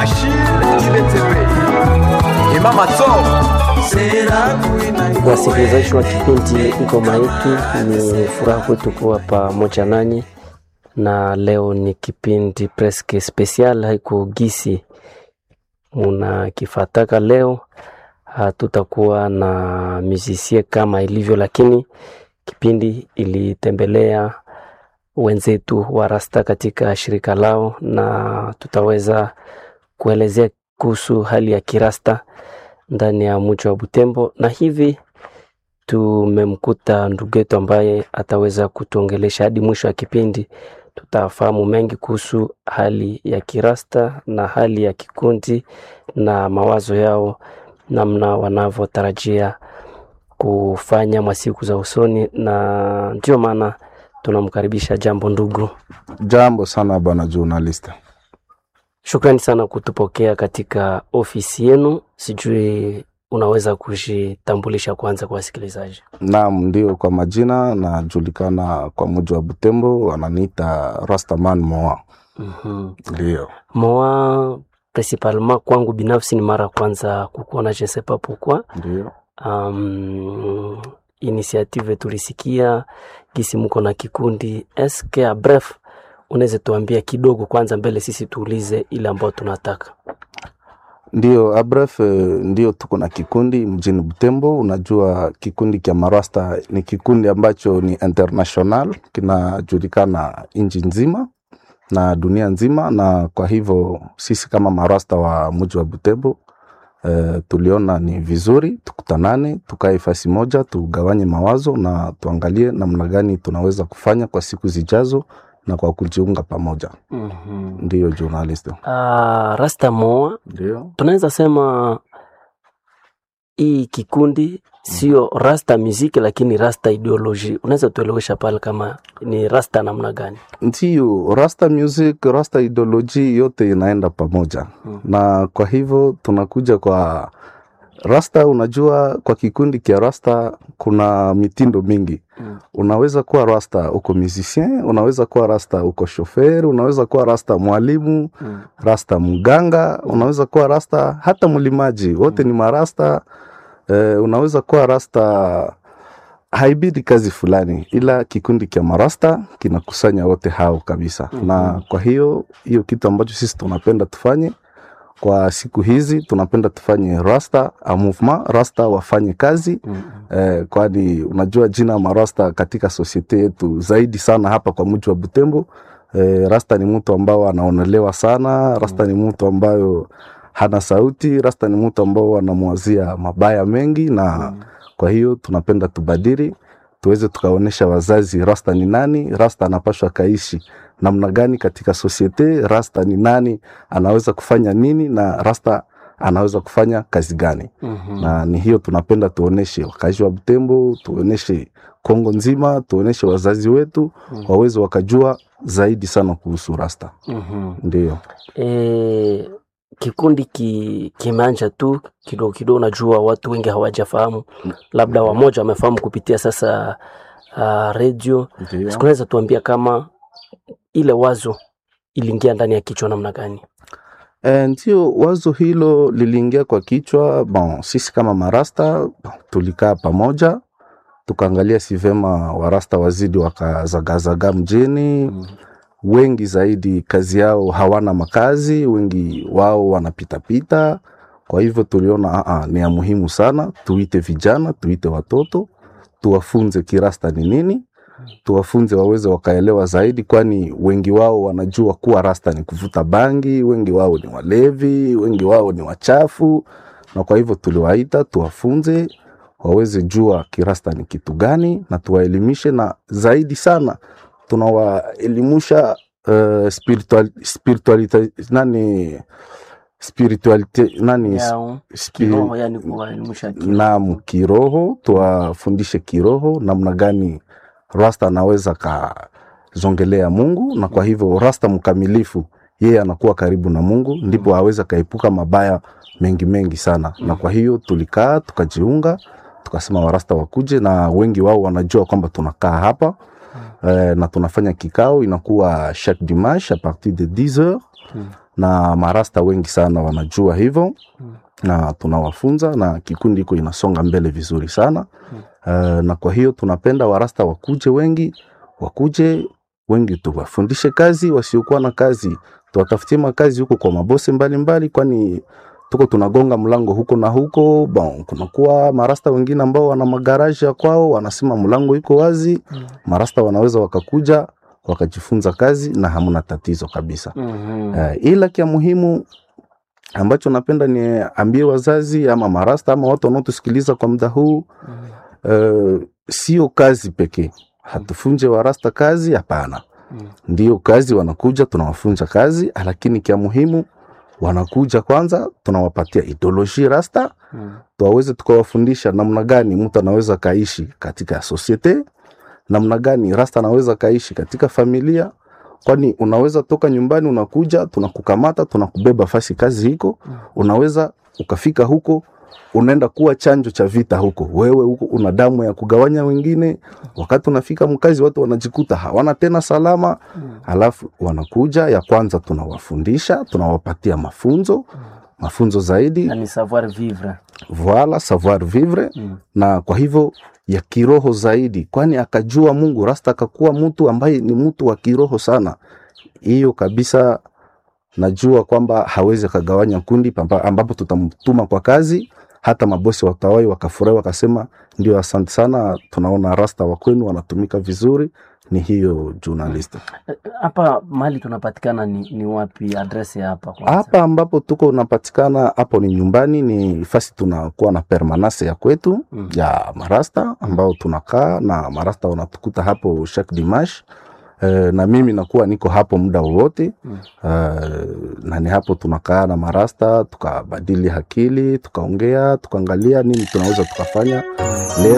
Achille Chiletepe Imama Tso Wasikilizaji wa kipindi Ngoma Yetu, ni furaha kwetu kuwa pamoja nanyi, na leo ni kipindi preske special, haiko gisi munakifataka. Leo hatutakuwa na musicien kama ilivyo, lakini kipindi ilitembelea wenzetu wa Rasta katika shirika lao, na tutaweza kuelezea kuhusu hali ya kirasta ndani ya mji wa Butembo, na hivi tumemkuta ndugu yetu ambaye ataweza kutuongelesha hadi mwisho wa kipindi. Tutafahamu mengi kuhusu hali ya kirasta na hali ya kikundi na mawazo yao, namna wanavyotarajia kufanya masiku za usoni, na ndio maana tunamkaribisha. Jambo ndugu. Jambo sana bwana journalist. Shukrani sana kutupokea katika ofisi yenu. Sijui unaweza kujitambulisha kwanza kwa wasikilizaji? Naam, ndio, kwa majina najulikana kwa mji wa Butembo, wananiita Rastaman Moa. Mhm. Ndio, Moa principalement kwangu binafsi ni mara ya kwanza kukuona, je ne sais pas pourquoi. ndio. Um, initiative tulisikia gisi mko na kikundi eske a bref, unaweza tuambia kidogo kwanza mbele sisi tuulize ile ambayo tunataka. Ndio, abref, ndio tuko na kikundi mjini Butembo. Unajua kikundi kya Marasta ni kikundi ambacho ni international, kinajulikana nchi nzima na dunia nzima, na kwa hivyo sisi kama Marasta wa mji wa Butembo eh, tuliona ni vizuri tukutanane, tukae fasi moja, tugawanye mawazo na tuangalie namna gani tunaweza kufanya kwa siku zijazo na kwa kujiunga pamoja. Mhm. Ndiyo journalist. Ah, Rasta Moa Ndio. tunaweza sema hii kikundi sio rasta muziki, lakini rasta ideology. Unaweza tuelewesha pale kama ni rasta namna gani? Ndiyo, rasta music, rasta ideology yote inaenda pamoja Mm. na kwa hivyo tunakuja kwa rasta. Unajua, kwa kikundi kia rasta kuna mitindo mingi. Mm. Unaweza kuwa rasta uko musicien, unaweza kuwa rasta uko shofer, unaweza kuwa rasta mwalimu, Mm. rasta mganga, unaweza kuwa rasta hata mlimaji, wote ni marasta. Eh, unaweza kuwa rasta haibidi kazi fulani, ila kikundi kia marasta kinakusanya wote hao kabisa. Mhm. Na kwa hiyo hiyo kitu ambacho sisi tunapenda tufanye kwa siku hizi, tunapenda tufanye rasta a movement, rasta wafanye kazi Mm. eh, kwani unajua jina marasta katika sosiete yetu zaidi sana hapa kwa mji wa Butembo. Eh, rasta ni mtu ambao anaonelewa sana, rasta ni mtu ambayo hana sauti, rasta ni mtu ambao anamwazia mabaya mengi na Mm. kwa hiyo tunapenda tubadili, tuweze tukaonyesha wazazi rasta ni nani, rasta anapashwa kaishi namna gani katika sosiete, rasta ni nani, anaweza kufanya nini na rasta anaweza kufanya kazi gani Mhm. na ni hiyo tunapenda tuoneshe wakazi wa Butembo, tuoneshe Kongo nzima, tuoneshe wazazi wetu Mm. waweze wakajua zaidi sana kuhusu rasta. Mhm. Ndio, E, kikundi ki, kimeanja tu kidogo kidogo. Najua watu wengi hawajafahamu, labda wamoja wamefahamu kupitia sasa uh, redio. ndio. Sikunaweza tuambia kama ile wazo iliingia ndani ya kichwa namna gani? E, ndio wazo hilo liliingia kwa kichwa. Bon, sisi kama marasta bon, tulikaa pamoja tukaangalia si vema warasta wazidi wakazagazaga mjini Mm. wengi zaidi kazi yao hawana makazi, wengi wao wanapitapita. Kwa hivyo tuliona aa, ni ya muhimu sana tuite vijana, tuite watoto, tuwafunze kirasta ni nini, tuwafunze waweze wakaelewa zaidi, kwani wengi wao wanajua kuwa rasta ni kuvuta bangi, wengi wao ni walevi, wengi wao ni wachafu, na kwa hivyo tuliwaita tuwafunze waweze jua kirasta ni kitu gani, na tuwaelimishe, na zaidi sana tunawaelimusha uh, spiritual, spiritualite nani spiritualite nani Yao, spi- kiroho, yani kuwaelimisha kiroho. naam kiroho tuwafundishe kiroho namna gani rasta anaweza kazongelea mungu na kwa hivyo rasta mkamilifu yeye anakuwa karibu na mungu ndipo aweze akaepuka mabaya mengi mengi sana na kwa hiyo tulikaa tukajiunga tukasema warasta wakuje na wengi wao wanajua kwamba tunakaa hapa eh, na tunafanya kikao inakuwa chaque dimanche a partir de 10 heures Mm. na marasta wengi sana wanajua hivyo na tunawafunza na kikundi iko inasonga mbele vizuri sana uh, na kwa hiyo tunapenda warasta wakuje wengi wakuje wengi tuwafundishe kazi wasiokuwa na kazi tuwatafutie makazi huko kwa mabose mbalimbali kwani tuko tunagonga mlango huko na huko bon, kunakuwa marasta wengine ambao wana magaraji ya kwao wanasema mlango iko wazi marasta wanaweza wakakuja wakajifunza kazi na hamna tatizo kabisa Mhm. uh, ila kia muhimu ambacho napenda niambie wazazi ama marasta ama watu wanaotusikiliza kwa muda huu uh, sio kazi pekee hatufunje warasta kazi hapana Mm. ndio kazi wanakuja tunawafunza kazi lakini kia muhimu wanakuja kwanza tunawapatia ideoloji rasta Mm. tuwaweze tukawafundisha namna gani mtu anaweza kaishi katika societe namna gani rasta anaweza kaishi katika familia kwani unaweza toka nyumbani unakuja tunakukamata tunakubeba fasi kazi hiko unaweza ukafika huko unaenda kuwa chanjo cha vita huko wewe huko una damu ya kugawanya wengine wakati unafika mkazi watu wanajikuta hawana tena salama halafu wanakuja ya kwanza tunawafundisha tunawapatia mafunzo mafunzo zaidi Na ni savoir vivre voila savoir vivre Mm. na kwa hivyo ya kiroho zaidi kwani akajua mungu rasta akakuwa mtu ambaye ni mtu wa kiroho sana hiyo kabisa najua kwamba hawezi akagawanya kundi pamba- ambapo tutamtuma kwa kazi hata mabosi watawai wakafurahi wakasema ndio asante sana tunaona rasta wa kwenu wanatumika vizuri ni hiyo journalist hapa mahali tunapatikana ni, ni wapi adresi ya hapa kwanza? hapa ambapo tuko unapatikana hapo ni nyumbani ni fasi tunakuwa na permanence ya kwetu Mm. ya marasta ambao tunakaa na marasta wanatukuta hapo chaque dimanche Uh, na mimi nakuwa niko hapo muda wowote Mm. uh, na ni hapo tunakaa na marasta tukabadili akili tukaongea tukaangalia nini tunaweza tukafanya leo